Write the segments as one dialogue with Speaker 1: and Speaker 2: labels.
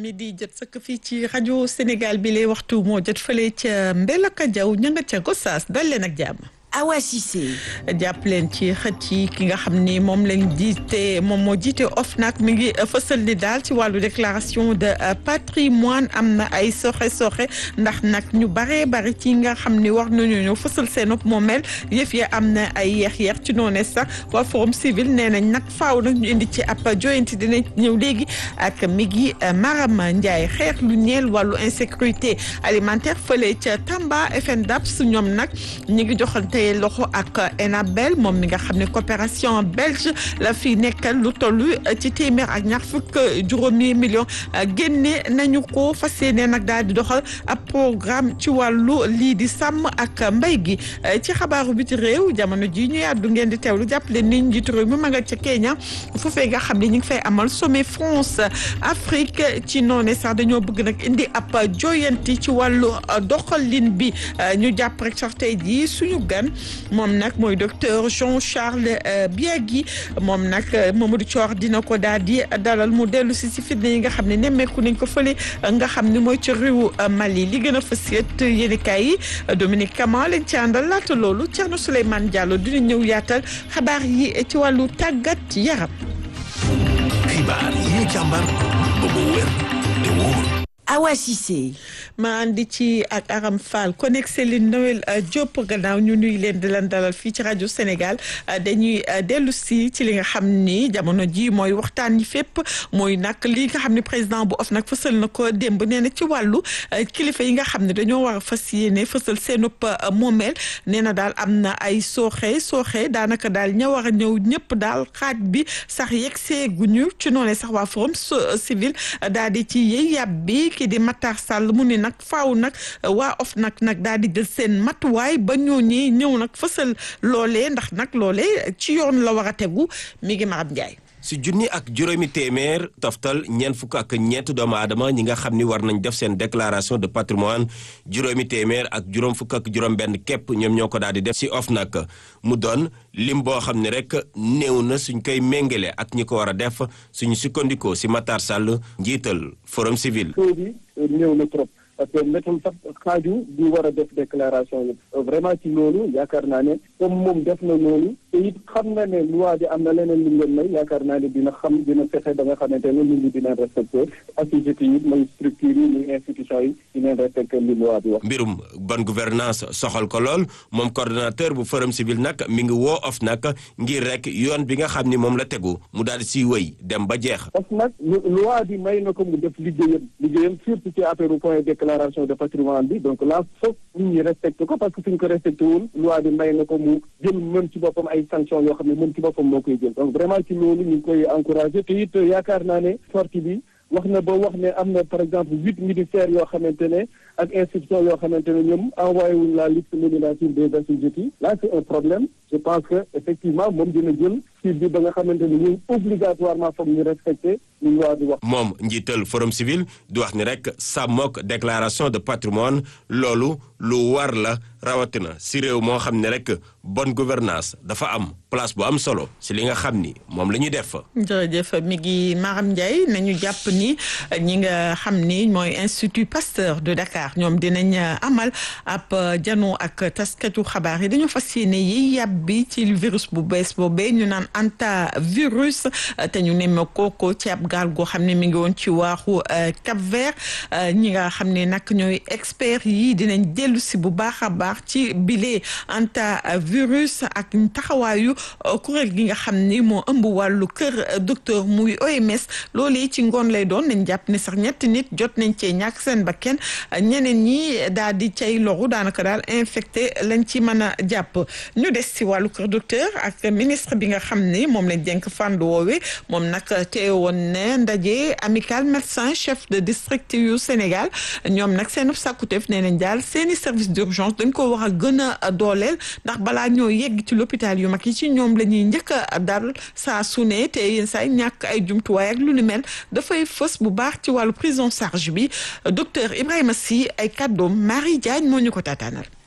Speaker 1: mi di jot sëkk fii ci rajo Sénégal bi lay waxtu moo jot fële ca Mbelaka Jaw ña nga ca Gossas dal leen ak jàmm.
Speaker 2: Awa Cissé.
Speaker 1: jàpp leen ci xët yi ki nga xam ni moom lañ jiite moom moo jiite OFNAC mi ngi fësal ni daal ci wàllu déclaration de patrimoine am na ay soxe soxe ndax nag ñu baree bari ci nga xam ni war nañu ñëw fësal seen moomeel yëf ya am na ay yeex yeex ci noonu sax waa forum civil nee nañ nag faaw nag ñu indi ci ab joyanti dinañ ñëw léegi ak mi ngi Marama Ndiaye xeex lu ñeel wàllu insécurité alimentaire fële ca Tamba FNDAPS ñoom nag ñu ngi joxante loxo ak Enabel moom mi nga xam ne coopération belge la fi nekkal lu toll ci téeméer ak ñaar fukk juróomi million génne nañu ko fas yéene nag daal di doxal ab programme ci wàllu lii di sàmm ak mbay gi ci xabaaru biti réew jamono ji ñu yàddu ngeen di teewlu jàppale ni njiitu réew mi ma nga ca Kenya foofee nga xam ne ñu ngi fay amal sommet France Afrique ci noone sax dañoo bëgg nag indi ab joyanti ci wàllu doxalin bi ñu jàpp rek sax tey jii suñu gan moom nag mooy docteur Jean Charles Biagui moom nag Mamadou Thior dina ko daal di dalal mu dellu si si fitna yi nga xam ne nemmeeku nañ ko fële nga xam ne mooy ci réewu Mali li gën a fës yët yéenekaay yi Dominique Kama lañ ci àndal laata loolu Thierno Souleymane Diallo dina ñëw yaatal xabaar yi ci wàllu tàggat yaram.
Speaker 3: xibaar yi ñu càmbar ba mu wér te wóor.
Speaker 2: Awa Cissé.
Speaker 1: ma andi ci ak Aram Fall connect Céline Noël Diop gannaaw ñu nuy leen di leen dalal fii ci rajo Sénégal dañuy dellu si ci li nga xam ni jamono ji mooy waxtaan yi fépp mooy nag li nga xam ne président bu OFNAC fësal na ko démb nee na ci wàllu kilifa yi nga xam ne dañoo war a fas yéene fësal seenub moomeel nee na daal am na ay sooxe sooxe daanaka daal ña war a ñëw ñëpp daal xaaj bi sax yegg seeguñu ci noonu sax waa forum civil daal di ci yey yàb bi kii di Matar Sall mu ne nag faaw nag waa OFNAC nag daal di jël seen matuwaay ba ñooñee ñëw nag fësal loolee ndax nag loolee ci yoon la war a tegu mi ngi Maram Ndiaye.
Speaker 3: si junni ak juróomi téeméer toftal ñeent fukk ak ñeent doomu aadama ñi nga xam ni war nañ def seen déclaration de patrimoine juróomi téeméer ak juróom fukk ak juróom benn képp ñoom ñoo ko daal di def si OFNAC mu doon lim boo xam ne rek néew na suñ koy méngale ak ñi ko war a def suñu sukkandikoo si Matar Sall njiital forum civil.
Speaker 4: bi néew na trop. parce que métul sax xaaju bi war a def déclaration yi vraiment ci loolu yaakaar naa ne comme moom def na loolu te it xam na ne loi bi am na leneen lu ngeen may yaakaar naa ne dina xam dina fexe ba nga xamante ne nit ñi dinañ respecté activité yi mooy structure yi muy institution yi dinañ respecté li loi bi wax.
Speaker 3: mbirum bonne gouvernance soxal ko lool moom coordonnateur bu forum civil nag mi ngi woo OFNAC ngir rek yoon bi nga xam ni moom la tegu mu daal di siy wëy dem ba jeex.
Speaker 4: parce que nag loi bi may na ko mu def liggéeyam liggéeyam surtout ci affaire point déclaration de patrimoine bi donc là foog nit ñi respecté ko parce que suñ ko respecté wul loi bi may na ko mu jël mën ci boppam ay sanctions yoo xam ne mën ci boppam moo koy jël donc vraiment ci loolu ñu ngi koy encouragé te it yaakaar naa ne sortie bi wax na ba wax ne am na par exemple huit ministères yoo xamante ne ak institutions yoo xamante ne ñoom envoyé wuñ la liste nominative des assujettis là c'est un problème je pense que effectivement moom dina jël ci bi ba nga xamante ne ñun obligatoirement foog ñu respecté li loi bi wax.
Speaker 3: moom njiital forum civil di wax ni rek sàmmook déclaration de patrimoine loolu lu war la rawatina si réew moo xam ne rek bonne gouvernance dafa am place bu am solo si li nga xam ni moom la ñuy def.
Speaker 1: jërëjëf mi ngi Maram Ndiaye nañu jàpp ni ñi nga xam ni mooy institut Pasteur de Dakar ñoom dinañ amal ab jano ak taskatu xabaar yi dañoo fas yéene yi yàbbi ci virus bu bees boobee ñu naan antivirus te ñu nemme kooko ci ab gaal goo xam ne mi ngi woon ci waaxu Cap Vert ñi nga xam ne nag ñooy experts yi dinañ dellu si bu baax a baax ci bile antivirus ak taxawaayu kuréel gi nga xam ni moo ëmb wàllu kër docteur muy OMS loolee ci ngoon lay doon nañ jàpp ne sax ñetti nit jot nañ cee ñàkk seen bakken ñeneen ñi daal di cay loru daanaka daal infecté lañ ci mën a jàpp ñu des si wàllu kër docteur ak ministre bi nga xam ni moom lañ dénk fànn woowe moom nag teewoon ne ndaje amical médecin chef de district yu Sénégal ñoom nag seen sàkkuteef nee nañ daal seeni service d'urgence dañ ko war a gën a dooleel ndax balaa ñoo yegg ci l'hôpital yu mag yi ci ñoom la ñuy njëkk a dal saa su ne te yenn saa ñàkk ay jumtuwaay ak lu ni mel dafay fës bu baax ci wàllu prise en charge bi docteur Ibrahima Sy ay kàddoom Marie Diagne moo ñu ko taataanal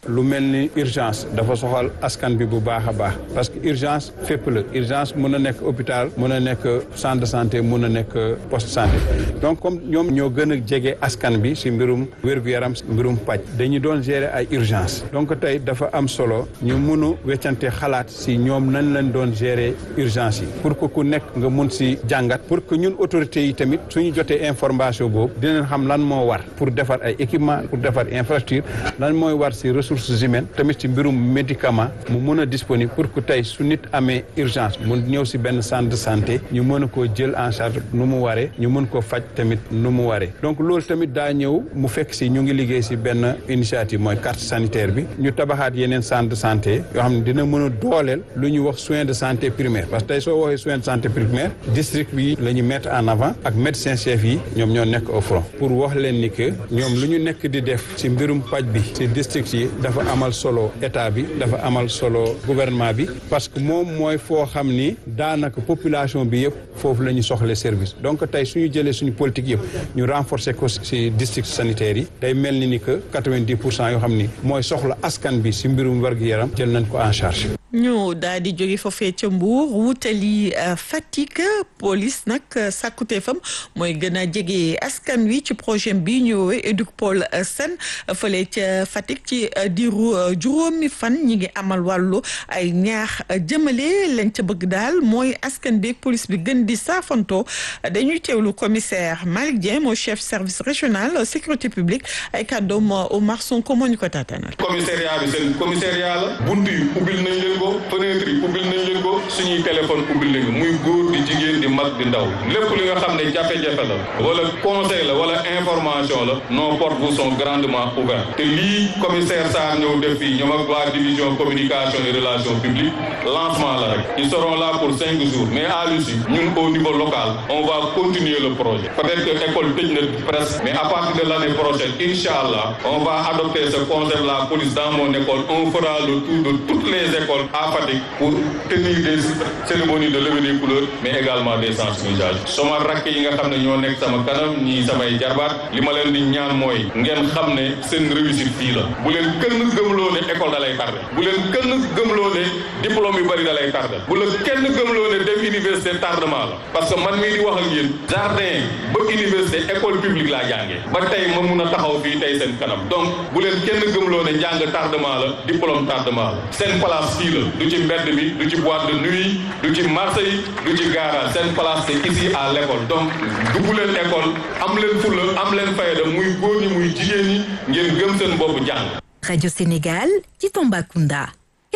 Speaker 5: lu mel ni urgence dafa soxal askan bi bu baax a baax parce que urgence fépp la urgence mun a nekk hôpital mun a nekk centre de santé mun a nekk poste santé donc comme ñoom ñoo gën a jege askan bi si mbirum wér-gu-yaram mbirum paj dañu doon gérer ay urgence donc tey dafa am solo ñu mun a weccante xalaat si ñoom nañ leen doon gérer urgence yi pour que ku nekk nga mun si jàngat pour que ñun autorités yi tamit suñu jotee information boobu dinañ xam lan moo war pour defar ay équipement pour defar infrastructure lan mooy war si ressources humaines tamit si mbirum médicament mu mun a disponible pour que tey su nit amee urgence mu ñëw si benn centre de santé ñu mën a koo jël en charge nu mu waree ñu mën ko faj tamit nu mu waree donc loolu tamit daa ñëw mu fekk si ñu ngi liggéey si benn initiative mooy carte sanitaire bi ñu tabaxaat yeneen centre de santé yoo xam ne dina mën a dooleel lu ñu wax soins de santé primaire parce que tey soo waxee soins de santé primaire district bi la ñu mettre en avant ak médecin chef yi ñoom ñoo nekk au front pour wax leen ni que ñoom lu ñu nekk di def si mbirum paj bi si district yi dafa amal solo état bi dafa amal solo gouvernement bi parce que moom mooy foo xam ni daanaka population bi yëpp foofu la ñu soxle service donc tey suñu jëlee suñu politique yëpp ñu renforcer ko si district sanitaire yi day mel ni ni que quatre-vingt-dix pour cent yoo xam ni mooy soxla askan bi si mbirum wér-gu-yaram jël nañ ko en charge
Speaker 1: ñu daal di jóge foofee ca Mbour wutali Fatick police nag sàkkuteefam mooy gën a jege askan wi ci projet bi ñu woowee Educpol Sen fële ca Fatick ci diiru juróomi fan ñi ngi amal wàllu ay ñaax jëmale lañ ca bëgg daal mooy askan bi police bi gën di saafantoo dañuy teewlu commissaire Malick Dieng mooy chef service régional sécurité publique ay kàddoom Omar Sonko moo ñu ko taatanal.
Speaker 6: commissariat bi seen commissariat la bunt yi ubbil nañ leen ko fenêtre yi ubbil nañ leen ko suñuy téléphone ubbil nañ ko muy góor di jigéen di mag di ndaw lépp li nga xam ne jafe-jafe la wala conseil la wala information la nos portes vous sont grandement ouvertes te lii commissaire Sarr ñëw def fii ñoom ak waa division communication et relations publiques lancement la rek ils seront là pour cinq jours mais à l'issue ñun au niveau local on va continuer le projet peut-être que école tëj na presque mais à partir de l'année prochaine incha allah on va adopter ce concept la police dans mon école on fera le tour de toutes les écoles à Fatick pour tenir des cérémonies de levée des couleurs mais également des sensibilisations sama rakk yi nga xam ne ñoo nekk sama kanam ñii samay jarbaat li ma leen di ñaan mooy ngeen xam ne seen réussite fii la bu leen kenn gëmloo ne école da lay tardé bu leen kenn gëmloo ne diplôme yu bëri da lay tardé bu la kenn gëmloo ne dem université tardement la parce que man mii di wax ak yéen jardin ba université école publique laa jàngee ba tey ma mun a taxaw fii tey seen kanam donc bu leen kenn gëmloo ne njàng tardement la diplôme tardement la seen place fii la du ci mbedd mi du ci boîte de nuit du ci marché yi du ci garage seen place c'est ici à l'école donc dugg leen école am leen fulla am leen fayda muy góor ñi muy jigéen ñi ngeen gëm seen bopp jàng
Speaker 2: Radio Sénégal ci Tambacounda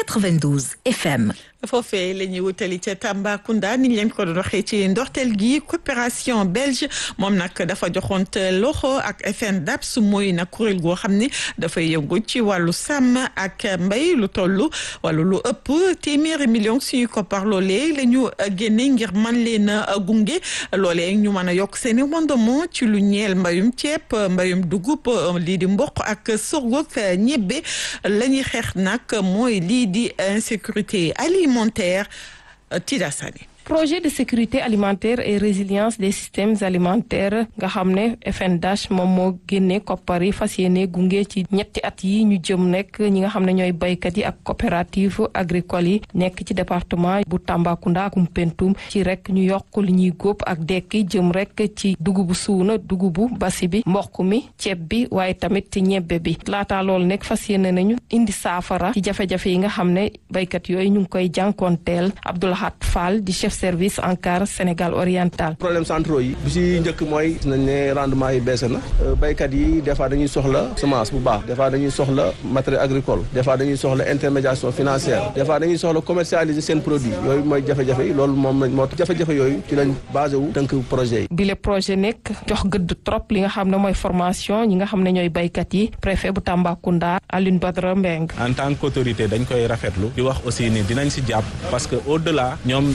Speaker 2: 92 FM.
Speaker 1: foofee la ñuy wutali ca Tambacounda ni ñu leen ko doon waxee ci ndorteel gi coopération belge moom nag dafa joxoonte loxo ak FNDAPS mooy nag kuréel goo xam ne dafay yëngu ci wàllu sàmm ak mbay lu toll wala lu ëpp téeméeri million suñu koppar loolee la ñu génne ngir man leen a gunge loolee ñu mën a yokk seen i rendement ci lu ñeel mbayum ceeb mbayum dugub lii di mboq ak sorgho ak ñebbe la ñuy xeex nag mooy lii di insécurité alimentaire Tida Sani
Speaker 7: projet de sécurité alimentaire et résilience des systèmes alimentaires nga xam ne FNDH moom moo génne koppar yi fas yéene gunge ci ñetti at yi ñu jëm nekk ñi nga xam ne ñooy baykat yi ak coopérative agricole yi nekk ci département bu Tambacounda ak Koumpentoum ci rek ñu yokk li ñuy góob ak dekki jëm rek ci dugubu suuna dugubu basi bi mboq mi ceeb bi waaye tamit ci ñebbe bi laataa loolu nekk fas yéene nañu indi saafara ci jafe-jafe yi nga xam ne baykat yooyu ñu ngi koy jànkoonteel Abdoulahat Fall di chef service ANCAR Sénégal oriental.
Speaker 8: problème centraux yi bi si njëkk mooy gis nañ ne rendement yi baissé na béykat yi des fois dañuy soxla semence bu baax des fois dañuy soxla matériel agricole des fois dañuy soxla intermédiation financière des fois dañuy soxla commercialiser seen produit yooyu mooy jafe-jafe yi loolu moom moo jafe-jafe yooyu ci lañ basé wu tënk projet yi.
Speaker 7: bi le projet nekk jox gëdd trop li nga xam ne mooy formation ñi nga xam ne ñooy béykat yi préfet bu Tambacounda Alioune Badara Mbeng
Speaker 9: en tant qu'autorité dañ koy rafetlu di wax aussi ni dinañ si jàpp parce que au delà ñoom am na ay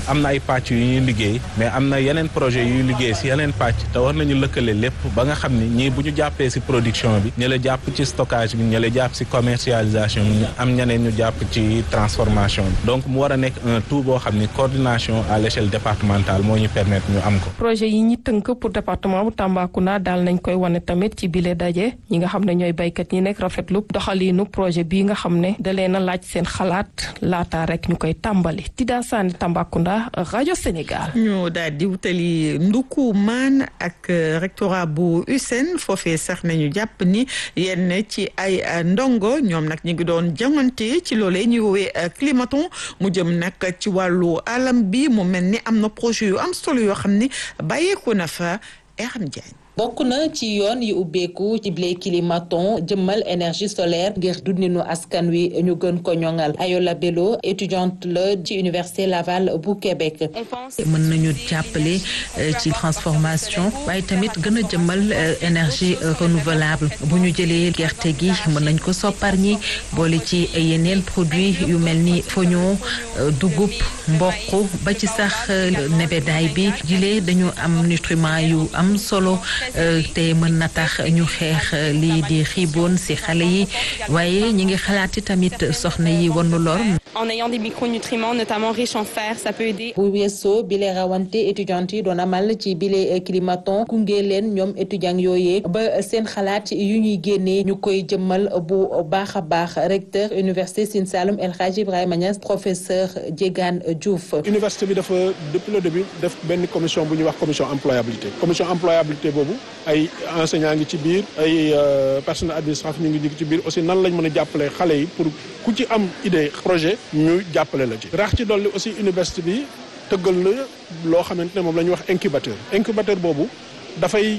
Speaker 9: pàcc yu ñuy liggéey mais am na yeneen projet yuy liggéey si yeneen pàcc te war nañu lëkkale lépp ba nga xam ni ñii bu ñu jàppee si production bi ñu la jàpp ci stockage bi ñu la jàpp si commercialisation bi ñu am ñeneen ñu jàpp ci transformation bi donc mu war a nekk un tout boo xam ni coordination à l'échelle départementale moo ñu permettre ñu am ko.
Speaker 7: projet yi ñi tënk pour département bu Tambacounda daal nañ koy wane tamit ci bile daje ñi nga xam ne ñooy baykat yi nekk rafetlu doxaliinu projet bii nga xam ne da leen a laaj seen xalaat laata rek ñu koy tàmbali Tida Sane Tambacounda rajo Sénégal.
Speaker 1: ñu daal di wutali nduku maan ak rectorat bu USSEN foofee sax nañu jàpp ni yenn ci ay ndongo ñoom nag ñu ngi doon jàngante ci loolee ñuy woowee climaton mu jëm nag ci wàllu alam bi mu mel ni am na projet yu am solo yoo xam ni bàyyeeku na fa Eram Diagne.
Speaker 10: bokk na ci yoon yi ubbeeku ci blé climaton jëmmal énergie solaire ngir dundinu askan wi ñu gën ko ñoŋal Ayola Bello étudiante la ci université Laval bu Québec.
Speaker 11: mën nañu jàppale ci transformation waaye tamit gën a jëmmal énergie renouvelable bu ñu jëlee gerte gi mën nañ ko soppar ñi boole ci yeneen produit yu mel ni foño dugub mboq ba ci sax nebedaay bi jilee dañu am nutriment yu am solo. te mën na tax ñu xeex lii di xiiboon ci xale yi waaye ñi ngi xalaati tamit soxna yi wanu lor.
Speaker 12: en ayant des micronutriments notamment riches en fer ça peut aider.
Speaker 10: bu weesoo bile rawante étudiante yi doon amal ci bile climaton gunge leen ñoom étudiants yooyee ba seen xalaat yu ñuy génnee ñu koy jëmmal bu baax a baax recteur université Sine Saloum El Hadji Ibrahima Niass professeur Diegane Diouf.
Speaker 13: université bi dafa depuis le début def benn commission bu ñuy wax commission employabilité commission employabilité boobu ay enseignants ngi ci biir ay personnel administratif ñu ngi ci biir aussi nan lañ mën a jàppale xale yi pour ku ci am idée projet ñu jàppale la ci. rax ci dolli aussi université bi tëggal na loo xamante ne moom la ñuy wax incubateur incubateur boobu dafay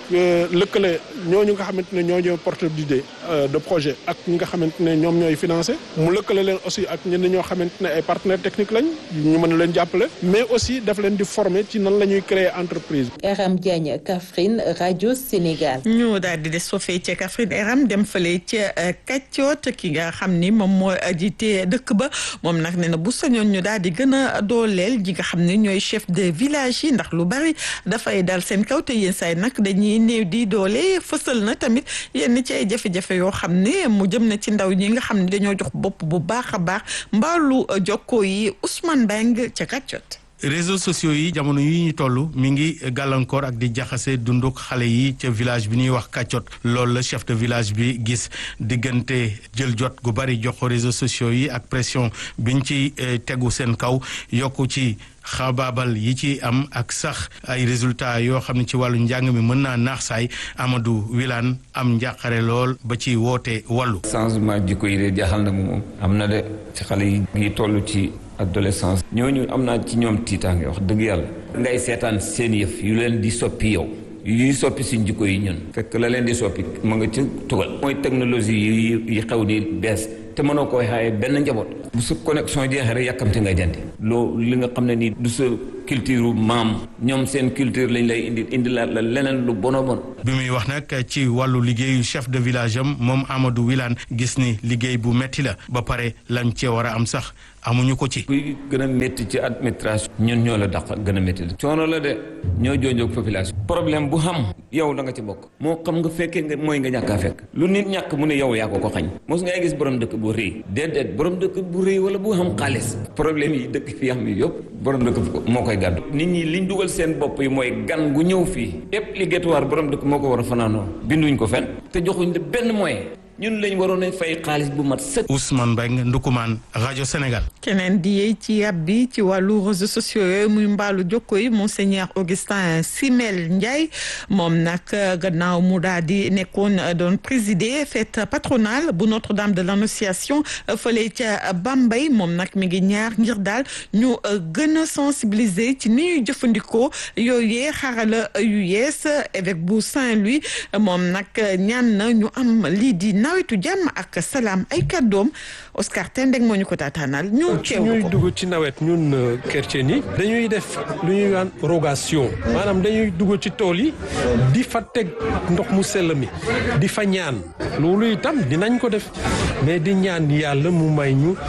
Speaker 13: lëkkale ñooñu nga xamante ne ñoo ñooy porteur d'idée de projet ak ñi nga xamante ne ñoom ñooy financé mu lëkkale leen aussi ak ñenn ñoo xamante ne ay partenaires techniques lañ ñu mën a leen jàppale mais aussi daf leen di former ci nan la ñuy créer entreprise.
Speaker 10: Eram Diagne Kaffrine rajo Sénégal.
Speaker 1: ñu daal di des foofee ca Kaffrine Eram dem fële ca Kaccoot ki nga xam ni moom moo jiite dëkk ba moom nag nee na bu sañoon ñu daal di gën a dooleel ji nga xam ne ñooy chef de village yi ndax lu bari dafay dal seen kaw te yéen saay nag dañuy néew di doole fësal na tamit yenn ci ay jafe-jafe yoo xam ne mu jëm na ci ndaw ñi nga xam ne dañoo jox bopp bu baax a baax mbaalu jokkoo yi Ousmane Beng ca Kaccoot.
Speaker 9: réseaux sociaux yi jamono yi ñu toll mi ngi gàllankoor ak di jaxase dunduk xale yi ca village bi ñuy wax kàccot loolu la chef de village bi gis diggante jël jot gu bari jox ko réseaux sociaux yi ak pression biñ ci tegu seen kaw yokku ci xabaabal yi ci am ak sax ay résultats yoo xam ne ci wàllu njàng mi mën naa naax saay Amadou Wilane am njàqare lool ba ci woote wàllu.
Speaker 14: changement jikko yi de jaaxal na moom am na de ci xale yi ngi toll ci. adolescence ñooñu am naa ci ñoom tiitaange wax dëgg yàlla ngay seetaan seen yëf yu leen di soppi yow yuy soppi suñ jikko yi ñun fekk la leen di soppi mu nga ci tugal mooy technologie yi yi xew ni bees te mënoo koy xaaye benn njaboot bu sa connexion jeexee rek yàkkamte nga jëndi loo li nga xam ne nii du sa culture maam ñoom seen culture lañ lay indi indi la la leneen lu bono bon
Speaker 9: bi muy wax nag ci wàllu liggéeyu chef de village am moom Amadou Wilane gis ni liggéey bu metti la ba pare lañ cee war a am sax amuñu ko ci.
Speaker 14: kuy gën a métti ci administration. ñun ñoo la dàq gën a métti la. coono la de ñoo joojoog population. problème bu xam yow da nga ci bokk. moo xam nga fekkee nga mooy nga ñàkk a fekk. lu nit ñàkk mu ne yow yaa ko ko xañ. mos ngay gis borom dëkk bu rëy. déedéet borom dëkk bu rëy wala bu xam xaalis. problème yi dëkk fi am yëpp borom dëkk moo koy gàddu. nit ñi liñ dugal seen bopp yi mooy gan gu ñëw fii. obligatoire borom dëkk moo ko war a fanaanoo binduñ ko fen te joxuñ la benn moyen ñun lañ waroon a fay xaalis bu mat sëkk.
Speaker 9: Ousmane Mbengue Ndukumaan rajo Sénégal.
Speaker 1: keneen di yee ci yàb bi ci wàllu réseaux sociaux yooyu muy mbaalu jokko yi monseigneur Augustin Simel Ndiaye moom nag gannaaw mu daal di nekkoon doon présider fête patronale bu Notre-Dame de l'Annonciation fële ca Bambey moom nag mi ngi ñaar ngir daal ñu gën a sensibiliser ci ni ñuy jëfandikoo yooyee xarala yu yees évêque bu Saint-Louis moom nag ñaan na ñu am lii di nawetu jàmm ak salaam ay kàddoom Oscar Tendeng moo ñu ko taataanal ñu teewlu
Speaker 15: ñuy
Speaker 1: ko
Speaker 15: dugg ci nawet ñun chrétien yi dañuy def lu ñuy naan rogation maanaam dañuy dugg ci tool yi di fa teg ndox mu sell mi di fa ñaan loolu itam dinañ ko def mais di ñaan yàlla mu may ñu ay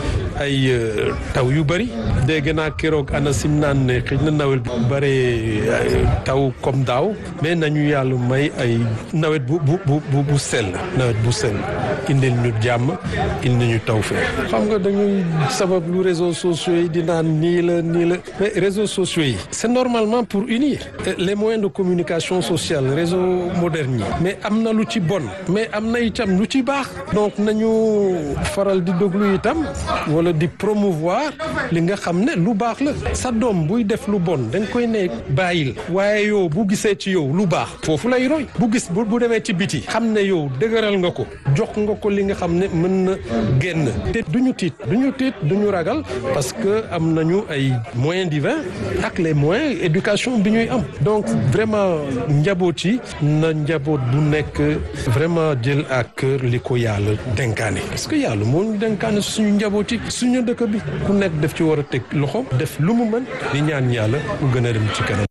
Speaker 15: ay taw yu bëri dégg naa keroog ANACIM naan ne xëy na nawet bi bare taw comme daaw mais nañu yàlla may ay nawet bu bu bu bu sell nawet bu sell indil ñu jàmm indi ñu taw fee xam nga dañuy sabab lu réseaux sociaux yi di naan nii la nii la mais réseaux sociaux yi c'est normalement pour unir les moyens de communication sociale réseau moderne yi mais am na lu ci bon mais am na itam lu ci baax donc nañu faral di déglu itam wala di promouvoir li nga xam ne lu baax la sa doom buy def lu bon dañ koy ne bàyyil waaye yow bu gisee ci yow lu baax foofu lay roy bu gis bu bu demee ci biti xam ne yow dëgëral nga ko jox nga ko li nga xam ne mën na génn te duñu tiit duñu tiit duñu ragal parce que am nañu ay moyens divins ak les moyens éducation bi ñuy am donc vraiment njaboot yi na njaboot bu nekk vraiment jël à cœur li ko yàlla dénkaane parce que yàlla moo ñu dénkaane suñu njaboot yi suñu dëkk bi ku nekk def ci war a teg loxo def lu mu mën di ñaan yàlla mu gën a dem ci kanam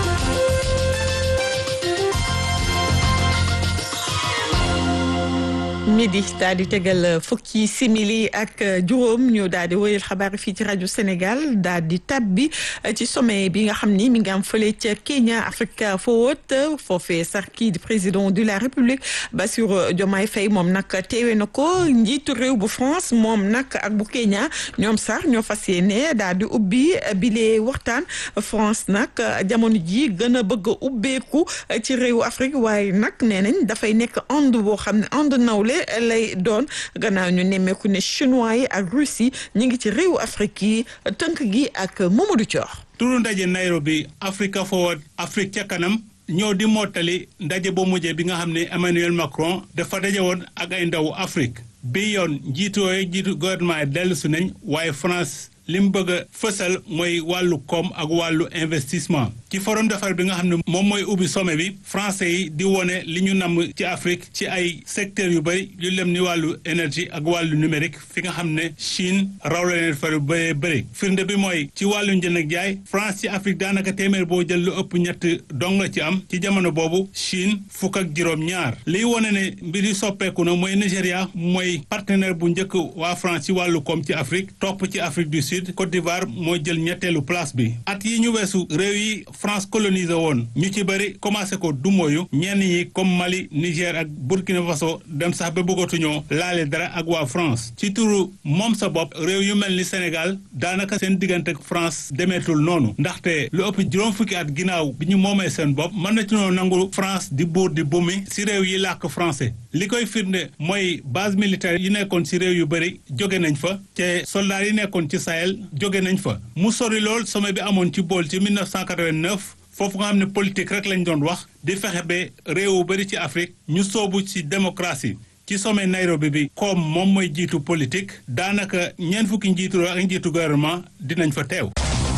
Speaker 1: midi daal di tegal fukki simili ak juróom ñu daal di wëyal xabaar fii ci rajo Sénégal daal di tabbi ci sommet bi nga xam ni mi ngi am fële ca Kenya Africa Forward foofee sax kii di président de la République Bassirou Diomaye Faye moom nag teewe na ko njiitu réew bu France moom nag ak bu Kenya ñoom sax ñoo fas yéene daal di ubbi bile waxtaan France nag jamono ji gën a bëgg a ubbeeku ci réewu Afrique waaye nag nee nañ dafay nekk ànd boo xam ne ànd nawle lay doon gannaaw ñu nemmeeku ne chinois yi ak russie ñu ngi ci réewu Afrique yi tënk gi ak Mamadou Thior.
Speaker 16: turu ndaje Nairobi Africa Forward Afrique ca kanam ñoo di mottali ndaje ba mujjee bi nga xam ne Emmanuel Macron dafa daje woon ak ay ndawu Afrique bi yoon njiitu yooyu njiitu gouvernement yi dellusi nañ waaye France li mu bëgg a fësal mooy wàllu koom ak wàllu investissement ci forum d'affaires bi nga xam ne moom mooy ubbi sommet bi français yi di wone li ñu namm ci Afrique ci ay secteurs yu bëri yu lem ni wàllu énergie ak wàllu numérique fi nga xam ne Chine raw la leen fa lu bëree bëri firnde bi mooy ci wàllu njënd ak jaay France ci Afrique daanaka téeméer boo jël lu ëpp ñett dong la ci am ci jamono boobu Chine fukk ak juróom-ñaar liy wone ne mbir yi soppeeku na mooy Nigéria mooy partenaire bu njëkk waa France ci wàllu koom ci Afrique topp ci Afrique du Sud Côte d'Ivoire moo jël ñetteelu place bi at yi ñu weesu réew yi France colonisé woon ñu ci bëri commencé ko dumóoyu ñenn ñi comme Mali Niger ak Burkina Faso dem sax ba bëggatuñoo laale dara ak waa France ci turu moom sa bopp réew yu mel ni Sénégal daanaka seen diggante ak France demeetul noonu ndaxte lu ëpp juróom fukki at ginnaaw bi ñu moomee seen bopp mën na ci noo nangu France di buur di bumi si réew yi làkk français li koy firnde mooy base militaire yi nekkoon si réew yu bëri jóge nañ fa te soldats yi nekkoon ci Sahel jóge nañ fa mu sori lool sommet bi amoon ci bool ci 1989 foofu nga xam ne politique rek lañ doon wax di fexe ba réew bëri ci Afrique ñu soobu ci démocratie ci sommet Nairobi bi comme moom mooy jiitu politique daanaka ñeent fukki njiitu ak njiitu gouvernement dinañ fa teew.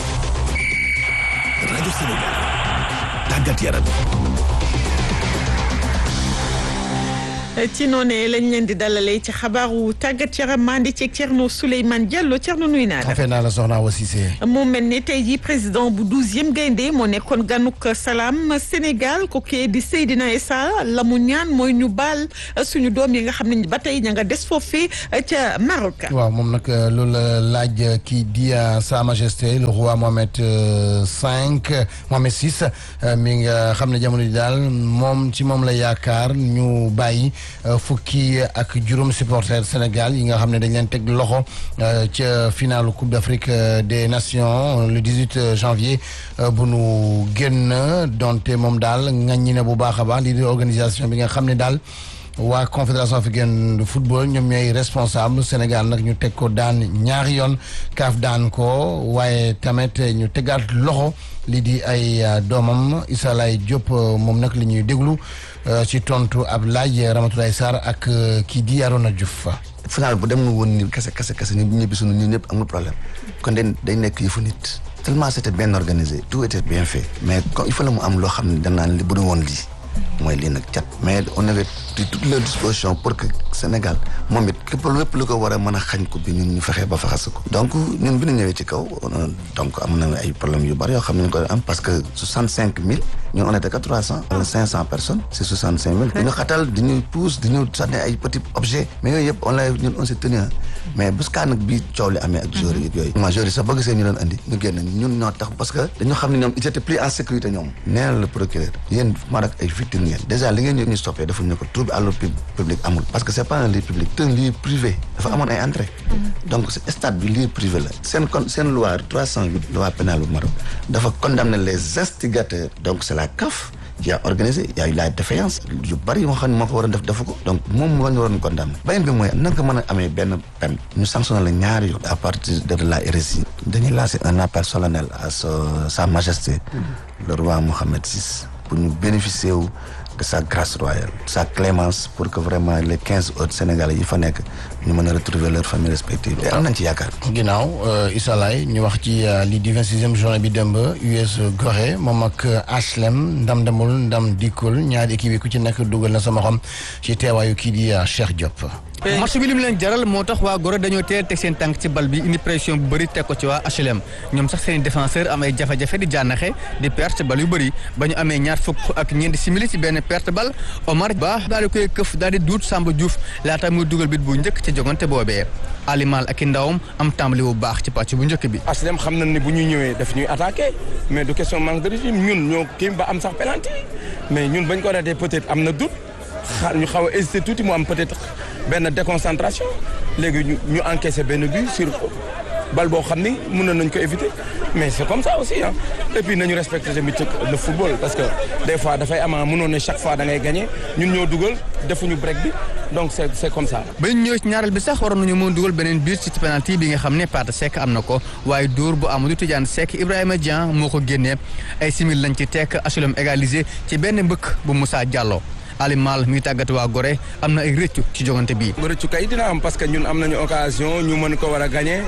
Speaker 17: rajo Sénégal tàggat yaram.
Speaker 1: ci noonee lañ leen di dalalee ci xabaaru tàggat yaram mandi ci Thierno Souleymane Diallo Thierno nuyu naa la.
Speaker 18: affaire naa la soxna Awa Cissé.
Speaker 1: mu mel ne tey jii président bu douzième gaynde moo nekkoon ganuk salaam Sénégal ko kee di Seydina Issa la mu ñaan mooy ñu baal suñu doom yi nga xam ne ba tey ña nga des foofee ca Maroc.
Speaker 18: waaw moom nag loolu la laaj kii di Sa Majesté le roi Mohamed cinq Mohamed six mi nga xam ne jamono ji daal moom ci moom la yaakaar ñu bàyyi. fukki ak juróom supporters Sénégal yi nga xam ne dañ leen teg loxo ca finalu Coupe d'Afrique des Nations le 18 janvier bu nu génn donte moom daal ŋaññi na bu baax a baax lii di organisation bi nga xam ne daal waa confédération africaine de football ñoom ñooy responsable Sénégal nag ñu teg ko daan ñaari yoon kaaf daan ko waaye tamit ñu tegaat loxo lii di ay doomam Issa Laye Diop moom nag li ñuy déglu ci tontu ab laaj Ramatoulaye Sarr ak kii di Arona Diouf.
Speaker 19: final bu dem nga woon ni kese kese kese ñu ñibbi sunu ñun ñëpp amul problème kon dañ dañ nekk yëfu nit tellement c'était bien organisé tout était bien fait mais il faut la mu am loo xam ne danaa li bu du woon lii mooy lii nag cat mais on avait pris toutes les dispositions pour que Sénégal moom it képp lépp lu ko war a mën a xañ ko bi ñun ñu fexee ba faxas ko donc ñun bi ñu ñëwee ci kaw donc am na ay problèmes yu bari yoo xam ne ñu ko am parce que soixante cinq mille ñun on était que trois cent wala cinq cent personnes c'est soixante cinq mille di ñu xatal di ñu pousse di ñu sànni ay petits objets mais yooyu yëpp on l'a ñun on s'est tenu mais bés kaa nag bii coow li amee ak joueurs yi yooyu ma joueurs yi sax bëgg seen ñu doon andi ñu génn ñun ñoo tax parce que dañoo xam ne ñoom ils étaient plus en sécurité ñoom nee na le procureur yéen maa rak ay victimes ngeen déjà li ngeen ñu ñu stoppé dafa ñu ko trouble à l'ordre public amul parce que c'est pas un lieu public c'est un lieu privé dafa amoon ay entrée donc stade bi lieu privé la seen kon seen loi 308 loi pénale bu Maroc dafa condamner les instigateurs donc c'est la CAF qui a organisé y a eu la défaillance yu bari yoo xam ne moo ko waroon def defu ko donc moom moo ñu waroon condamné beneen bi mooy naka mën a amee benn peine ñu sanctionné la ñaari yoon à partir de la RSI dañuy lancer un appel solennel à sa majesté le roi Mohammed VI pour ñu bénéficier wu de sa grâce royale sa clémence pour que vraiment les quinze autres Sénégalais yi fa nekk ñu mën a retrouver leurs familles respectives te am nañ ci yaakaar
Speaker 18: ginnaaw Issa Laye ñu wax ci lii di vingt-sixième journée bi démb US Gorée moom ak HLM ndam demul ndam dikkul ñaari équipe yi ku ci nekk dugal na sama xam ci teewaayu kii di Cheikh Diop
Speaker 20: match bi li mu leen jaral moo tax waa Gorée dañoo teel teg seen tànk ci bal bi indi pression bu bëri teg ko ci waa HLM ñoom sax seen défenseur am ay jafe-jafe di jànnaxe di perte bal yu bëri ba ñu amee ñaar fukk ak ñeenti simili ci benn perte bal Omar Ba daal di koy këf daal di duut Samba Diouf laata muy dugal bit bu njëkk ci jogante boobee alimal ak i ndawam am tàmbali bu baax ci pàcc bu njëkk bi
Speaker 21: HLM xam nañ ni bu ñuy ñëwee daf ñuy attaqué mais du question manque de régime ñun ñoo kii ba am sax penalty mais ñun bañ ko ratee peut-être am na doute xa ñu xaw a hésité tuuti mu am peut-être benn déconcentration léegi ñu ñu encaissé benn but sur bal boo xam ni mën nañ ko éviter mais c'est comme ça aussi ah et puis nañu respecter tamit le football parce que des fois dafay ama mënoon ne chaque fois da ngay gagner ñun ñoo dugal defuñu break bi donc c'est c'est comme ça.
Speaker 20: ba ñu ñëwee ci ñaareel bi sax waroon nañu mën dugal beneen biir ci penalty bi nga xam ne Pate Seck am na ko waaye dóor bu Amadou Tidiane Seck Ibrahima Dieng moo ko génnee ay simil lañ ci tekk HLM égalisé ci benn mbëkk bu Moussa Diallo. Alimal mi ngi tàggat waa Gorée am na ay rëccu ci jogante bii.
Speaker 21: rëccu kay dina am parce que ñun am nañu occasion ñu mën ko war a gagner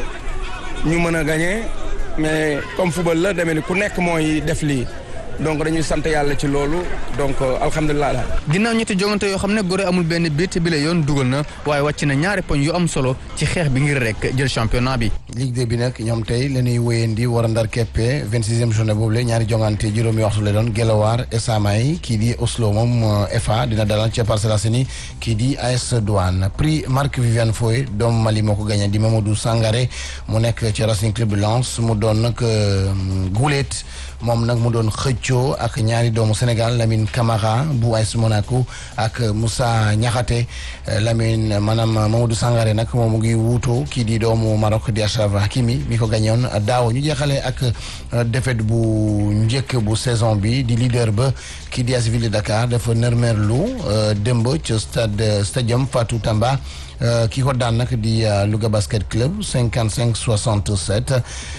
Speaker 21: ñu mën a gagner mais comme football la demee ni ku nekk mooy def lii donc dañuy sant yàlla ci loolu donc alhamdulilah daal.
Speaker 20: ginnaaw ñetti jogante yoo xam ne Gorée amul benn bit bi la yoon dugal na waaye wàcc na ñaari poñ yu am solo ci xeex bi ngir rek jël championnat bi.
Speaker 18: Ligue 2 bi nag ñoom tey la ñuy wéyandi war a ndar keppe vingt sixième journée boobu la ñaari jongante juróomi waxtu la doon Guelwaar Esamay kii di Oslo moom FA dina dalal ca Parcelles Assainies kii di AS Douane prix Marc Viviane Foy doomu Mali moo ko gagné di Mamadou Sangaré mu nekk ci Racing Club de Lens mu doon nag guuleet moom nag mu doon xëccoo ak ñaari doomu Sénégal Lamine Camara bu AS Monaco ak Moussa Niakhaté Lamine maanaam Mamadou Sangaré nag moom mu ngi wuutoo kii di doomu Maroc di Achraf Hakimi mi ko gañoon daaw ñu jeexalee ak défaite bu njëkk bu saison bi di leader ba kii di AS Ville de Dakar dafa nërmeerlu démb ci stade stadium Fatou Tamba ki ko daan nag di Louga Basket Club cinquante cinq soixante sept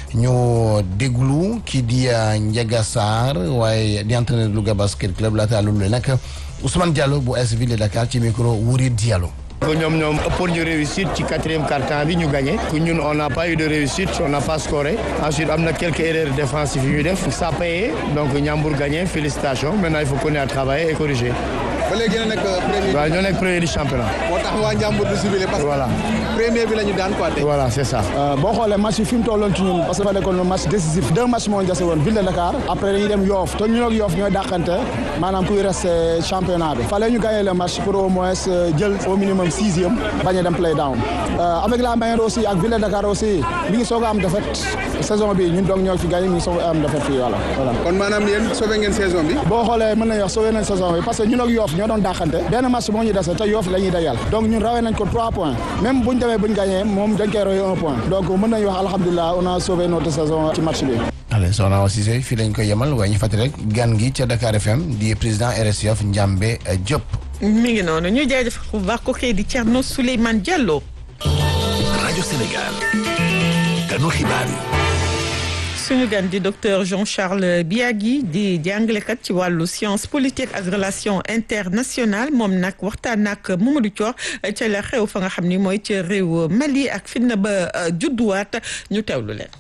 Speaker 18: ñu déglu kii di Ndiaga Sarr waaye di entraîneur Louga Basket Club laata loolu nag Ousmane Diallo bu AS Ville de Dakar ci micro Wuri Diallo.
Speaker 22: que ñoom ñoom ëppoon ñu réussite ci quatrième quart-temps bi ñu gagné que ñun on n'a pas eu de réussite on n'a pas scoré ensuite am na quelques erreurs défensives yu ñu def ça a payé donc Ndiambour gagné félicitations maintenant il faut continuer à travailler et corriger.
Speaker 23: ba léegi yéen a nekk premier.
Speaker 22: waaw ñoo nekk premier du championnat.
Speaker 23: moo tax waa Ndiambour du ciblé parce que.
Speaker 22: voilà
Speaker 23: premier bi la ñu daan quoi tey.
Speaker 22: voilà c'est ça.
Speaker 23: boo xoolee match yi fi mu tolloon ci ñun parce que dafa nekkoon match décisif deux matchs moo jase woon ville de Dakar après dañuy dem Yoff te ñun ak Yoff ñooy dàqante maanaam kuy resté championnat bi fallait ñu gagner le match pour au moins jël au minimum sixième bañ a dem play down avec la manière aussi ak ville de Dakar aussi mi ngi soog a am défaite saison bi ñun donc ñoo fi gagné mi ngi soog a am défaite fii voilà voilà. kon maanaam yéen sauvé ngeen saison bi. boo xoolee mën nañu wax sauvé nañ saison bi parce que ñun ak Yoff ñoo doon dàqante benn match moo ñu dese te Yoff la ñuy dajal donc ñun rawee nañ ko trois points même buñ demee buñ gagné moom dañ koy royee un point donc mën nañu wax alhamdulilah on a sauvé notre saison ci match bi.
Speaker 18: allez soxna Awa Cissé fii lañ koy yemal waaye ñu fàttali rek gan gi ca Dakar FM di président RS Yoff Ndiambé Diop.
Speaker 1: mi ngi noonu ñu jaajëfal bu baax ko kii di Thierno Souleymane Diallo.
Speaker 17: rajo Sénégal. ganu xibaar yi.
Speaker 1: suñu gan di docteur Jean Charles Biagui di jàngalekat ci wàllu science politique ak relation internationale moom nag waxtaan nag Mamadou Thior ca la xew fa nga xam ni mooy ca réew Mali ak fi na ba judduwaat ñu teewlu leen.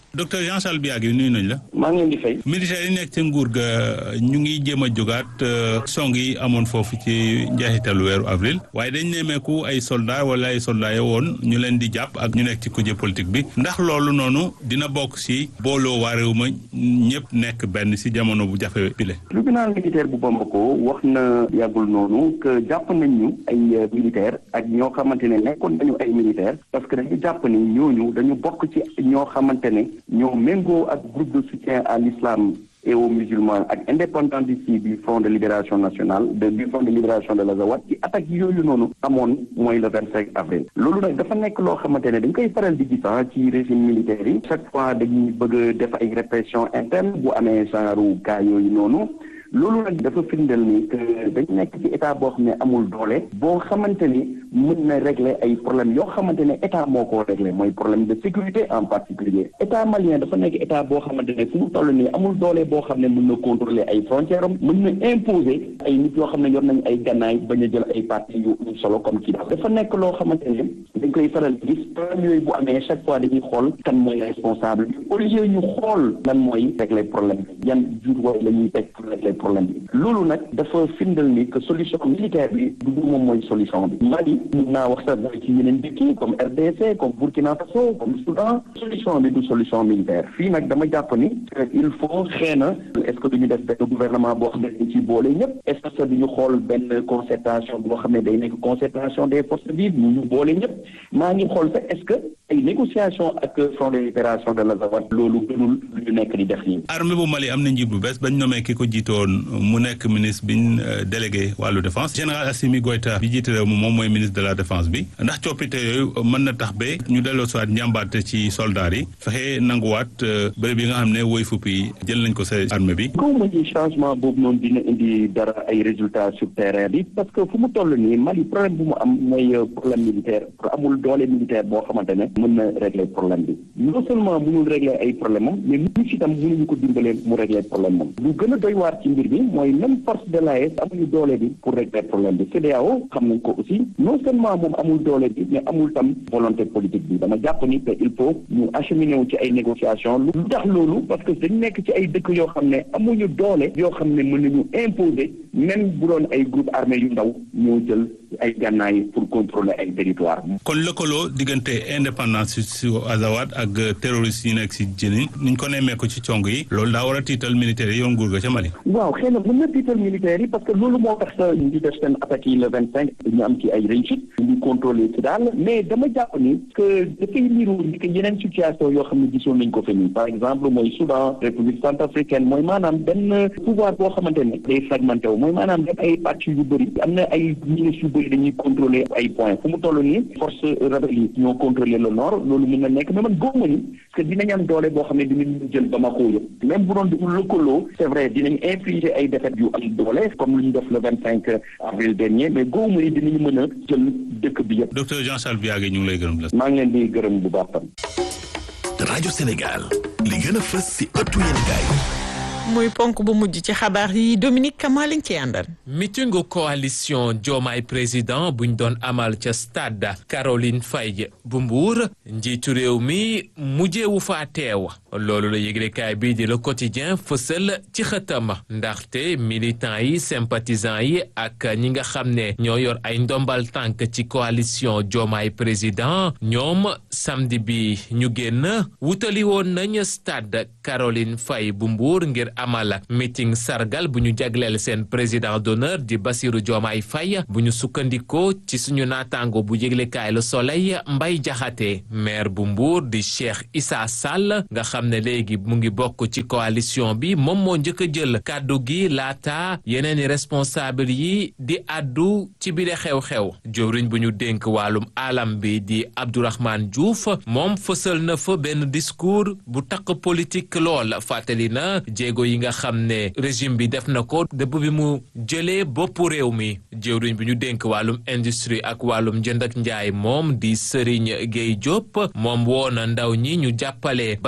Speaker 16: docteur Jean Charles Biagui nuyu nañ la.
Speaker 3: maa ngi leen di fay.
Speaker 16: militaires yi nekk ci nguur ga ñu ngi jéem a jógaat song yi amoon foofu ci njeexitalu weeru avril waaye dañ nemmeeku ay soldats wala ay soldats yo woon ñu leen di jàpp ak ñu nekk ci kuje politique bi ndax loolu noonu dina bokk si booloo waa réew ma ñëpp nekk benn si jamono bu jafe bile.
Speaker 3: tribunal militaire bu Bamako wax na yàggul noonu que jàpp nañ ñu ay militaire ak ñoo xamante ne nekkoon nañu ay militaire parce que dañu jàpp ni ñooñu dañu bokk ci ñoo xamante ne ñoo méngoo ak groupe de soutien à l'islam et aux musulmans ak indépendantiste yi du front de libération nationale de du front de libération de l'Azawad ci attaque yooyu noonu amoon mooy le vingt cinq avril loolu nag dafa nekk loo xamante ne dañ koy faral di gis ci régime militaire yi chaque fois dañuy bëgg a def ay répression interne bu amee genre cas yooyu noonu loolu nag dafa firndeel ni que dañ nekk ci état boo xam ne amul doole boo xamante ni mën na régler ay problèmes yoo xamante ne état moo ko régler mooy problème de sécurité en particulier état malien dafa nekk état boo xamante ne fu mu toll nii amul doole boo xam ne mën na contrôler ay frontières am mën na imposer ay nit yoo xam ne yor nañ ay gannaay bañ a jël ay parti yu solo comme kii dafa nekk loo xamante ne dañ koy faral di gis problème yooyu bu amee chaque fois dañuy xool kan mooy responsable bi au lieu ñu xool lan mooy régler problème bi yan jur way la ñuy teg pour régler problème bi loolu nag dafa firndal ni que solution militaire bi du du moom mooy solution bi Mali mun naa wax sax mooy ci yeneen dëkk yi comme RDC comme Burkina Faso comme Soudan solution bi du solution militaire fii nag dama jàpp ni il faut xëy na est-ce que duñu def benn gouvernement boo xam ne dañ ci boole ñëpp est-ce que duñu xool benn concertation boo xam ne day nekk concertation des forces vives ñu ñu boole ñëpp maa ngi xool sax est-ce que ay négociation ak front de libération de l'Azawad loolu gënul lu ñu nekk di def nii
Speaker 16: armée bu Mali am na njiit bu bees bañ nommé ki ko jiitoon mu nekk ministre biñ délégué wàllu défense général Assimi Goïta bi jiite réew mi moom mooy ministre de la défense bi ndax coppite yooyu mën na tax ba ñu delloo soit njàmbaate ci soldats yi fexe nanguwaat bërëb yi nga xam ne woy fuppi jël nañ ko sa armée bi
Speaker 3: kaw ma ni changement boobu noonu dina indi dara ay résultats sur terrain bi parce que fu mu toll nii Mali problème bu mu am mooy problème militaire amul doole militaire boo xamante ne mën na régler problème bi non seulement mënul régler ay problème am mais ñu si tam mënuñu ko dimbalee mu régler problème moom lu gën a doy waar ci mbir bi mooy même force de l'AES amuñu doole bi pour régler problème bi CEDEAO xam nañ ko aussi non seulement moom amul doole bi mais amul tam volonté politique bi dama jàpp ni que il faut ñu acheminer wu ci ay négociations lu tax loolu parce que dañ nekk ci ay dëkk yoo xam ne amuñu doole yoo xam ne mën nañu imposer même bu doon ay groupe armé yu ndaw ñoo jël ay gànnaay pour contrôler ay territoire
Speaker 16: kon lëkkaloo diggante indépendance si Azawad ak terroristes yi nekk si Djinni niñ ko nemmee ko ci cong yi loolu daa war a tiital militaires yi yoon nguur ga ca Mali
Speaker 3: waaw xëy na mën na tiital militaires yi parce que loolu moo tax ñu di def seen attaques yi le vingt cinq ñu am ci ay réussite ñu contrôler ci daal mais dama jàpp ni que dafay niru ni que yeneen situation yoo xam ne gisoon nañ ko fi nii par exemple mooy Soudan République centrafricaine mooy maanaam benn pouvoir boo xamante ne day fragmenté wu mooy maanaam dem ay pàcc yu bëri am na ay ministres yu bëri dañuy contrôler ay points fu mu toll nii force rebelle yi ñoo contrôler le nord loolu mën na nekk mais man góob ni parce que dinañ am doole boo xam ne dinañ jël Bamako yëpp même bu doon du lëkkaloo c'est vrai dinañ infliger ay défaites yu am doole comme lu ñu def le vingt cinq avril dernier mais góob ni dinañ mën a jël dëkk bi yëpp.
Speaker 16: docteur Jean Charles Biagui ñu ngi lay gërëm la.
Speaker 3: maa ngi leen di gërëm bu baax tam.
Speaker 17: rajo Sénégal li gën a fës si ëttu yéenekaay
Speaker 1: muy ponk bu mujj ci xabaar yi Dominique Kama lañ ci àndal.
Speaker 4: meetingu coalition Diomaye président buñ doon amal ca stade Caroline Faye bu Mbour njiitu réew mi mujjeewu faa teew loolu la yëglekaay bii di le quotidien fësal ci xëtam ndaxte militants yi sympathisants yi ak ñi nga xam ne ñoo yor ay ndombal tànk ci coalition Diomaye président ñoom samedi bi ñu génn wutali woon nañ stade Caroline Faye bu Mbour ngir amal meeting sargal bu ñu jagleel seen président d'honneur di Bassirou Diomaye Faye bu ñu sukkandikoo ci suñu naataango bu yëglekaay Le Soleil Mbay Jaxate maire bu Mbour di Cheikh Issa Sall nga xam ne léegi mu ngi bokk ci coalition bi moom moo njëkk a jël kàddu gi laata yeneeni responsable yi di àddu ci bile xew-xew jëwriñ bu ñu dénk wàllum alam bi di Abdourahmane Diouf moom fësal na fa benn discours bu takk politique lool fàttali na jéego yi nga xam ne régime bi def na ko dëpp bi mu jëlee boppu réew mi jëwriñ bi ñu dénk wàllum industrie ak wàllum njënd ak njaay moom di Serigne Gueye Diop moom woona ndaw ñi ñu jàppale Bassirou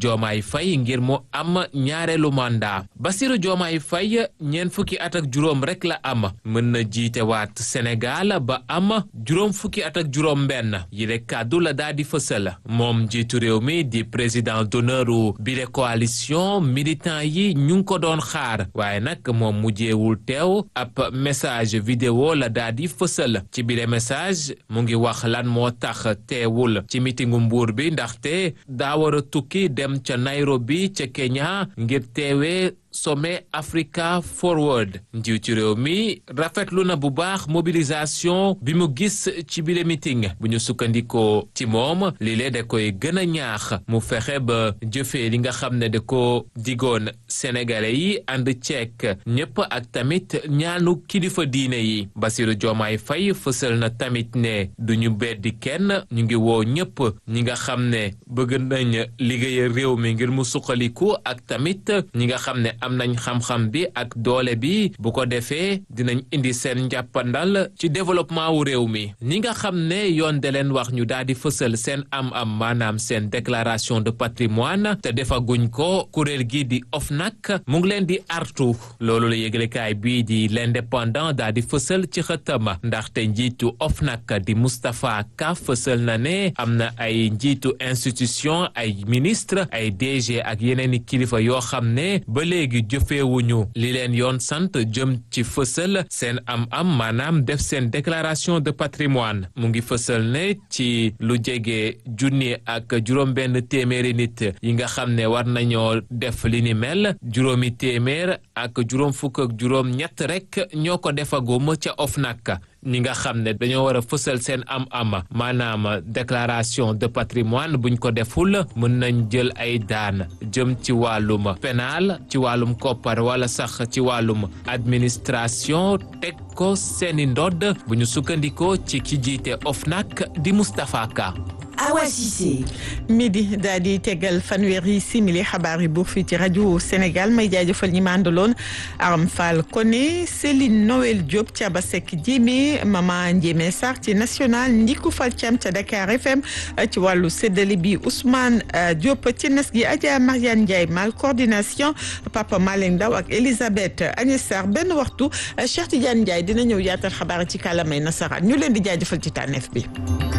Speaker 4: Diomaye Faye ngir mu am ñaareelu mandat Bassirou Diomaye Faye ñeent fukki at ak juróom rek la am mën na jiite waat Sénégal ba am juróom fukki at ak juróom benn yile kàddu la daa di fësal moom jiitu réew mi di président d'honneur u bile coalition militant yi ñu ngi ko doon xaar waaye nag moom mujjeewul teew ab message vidéo la daa di fësal ci bile message mu ngi wax lan moo tax teewul ci mitingu mbuur bi ndaxte daa war a tukki dem ca Nairobi ca Kenya ngir teewee sommet Africa Forward njiitu réew mi rafetlu na bu baax mobilisation bi mu gis ci bile meeting bu ñu sukkandikoo ci moom lile da koy gën a ñaax mu fexe ba jëfee li nga xam ne da ko digoon sénégalais yi ànd ceek ñëpp ak tamit ñaanu kilifa diine yi Bassirou Diomaye Faye fësal na tamit ne du ñu beddi kenn ñu ngi woo ñëpp ñi nga xam ne bëgg nañ liggéeyal réew mi ngir mu suqaliku ak tamit ñi nga xam ne am nañ xam-xam bi ak doole bi bu ko defee dinañ indi seen njàppandal ci développement wu réew mi ñi nga xam ne yoon de leen wax ñu daal di fësal seen am-am maanaam seen déclaration de patrimoine te defaguñ ko kuréel gi di OFNAC mu ngi leen di artu loolu la yëglekaay bii di l'indépendant daal di fësal ci xëtama ndaxte njiitu OFNAC di Moustapha Ka fësal na ne am na ay njiitu institution ay ministre ay DG ak yeneen i kilifa yoo xam ne ba léegi jëfeewuñu li leen yoon sant jëm ci fësal seen am-am maanaam def seen déclaration de patrimoine mu ngi fësal ne ci lu jege junni ak juróom-benn téeméeri nit yi nga xam ne war nañoo def li ni mel juróomi téeméer ak juróom fukk ak juróom-ñett rek ñoo ko defagum ca OFNAC ñi nga xam ne dañoo war a fësal seen am-am maanaam déclaration de patrimoine buñ ko deful mën nañ jël ay daan jëm ci wàllum pénal ci wàllum koppar wala sax ci wàllum administration teg ko seeni ndodd bu ñu sukkandikoo ci ki jiite OFNAC di Moustapha Ka
Speaker 1: Awa Cissé midi daal di tegal fanweeri simili xabaar yi buur fii ci rajo Sénégal may jaajëfal ñi ma àndaloon Aram Fall Koné Céline Noël Diop Thiaba Seck Diémé Mama Ndiémé Sarr ci national Ndiku Fall Thiam ca Dakar FM ci wàllu séddale bi Ousmane Diop ci nas gi Adja Mariane Ndiaye mal coordination Papa Malick Ndaw ak Elisabeth Agnès Sarr benn waxtu Cheikh Tidiane Ndiaye dina ñëw yaatal xabaar ci kàllaamay nasaraan ñu leen di jaajëfal ci tànneef bi